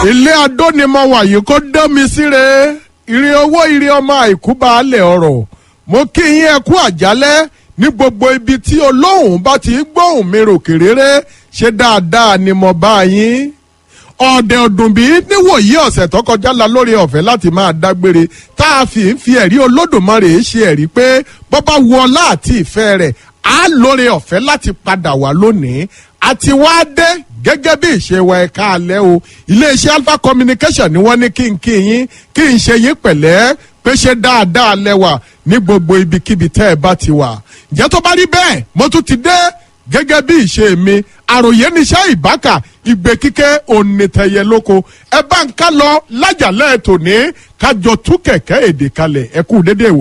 ilé adó ni mo wà yìí kó dán mi síre ire owó ire ọmọ àìkú baálẹ̀ ọ̀rọ̀ mo kí yín ẹ kú àjálẹ́ ní gbogbo ibi tí olóhùn bá ti gbóhùn mi ròkè réré ṣe dáadáa ni mo bá yín ọ̀dẹ̀ ọ̀dùnbí níwòyí ọ̀sẹ̀ tó kọjá la lórí ọ̀fẹ́ láti máa dágbére tá a fi ń fi ẹ̀rí olódùmarè ṣe ẹ̀rí pé bọ́bá wu ọlá àti ìfẹ́ rẹ̀ á lórí ọ̀fẹ́ láti padà wá lónìí àti wá dé gẹ́gẹ́ bí ìṣe wa ẹ̀ka alẹ́ o iléeṣẹ́ alpha communication ni wọ́n ní kí n kí yín kí n ṣe yín pẹ̀lẹ́ pé ṣe dáadáa lẹ́wà ní gbogbo ibikíbi tẹ́ ẹ bá ti wà ǹjẹ́ tó bá rí bẹ́ẹ̀ mo tún ti dé gẹ́gẹ́ bí ìṣe mi àròyé níṣẹ́ ìbákà ìgbé kíkẹ́ onítẹ̀yẹ lóko ẹ bá ń ká lọ lájàlẹ́ tòní kájọ tú kẹ̀kẹ́ èdè kalẹ̀ ẹ kú dédé ìwò.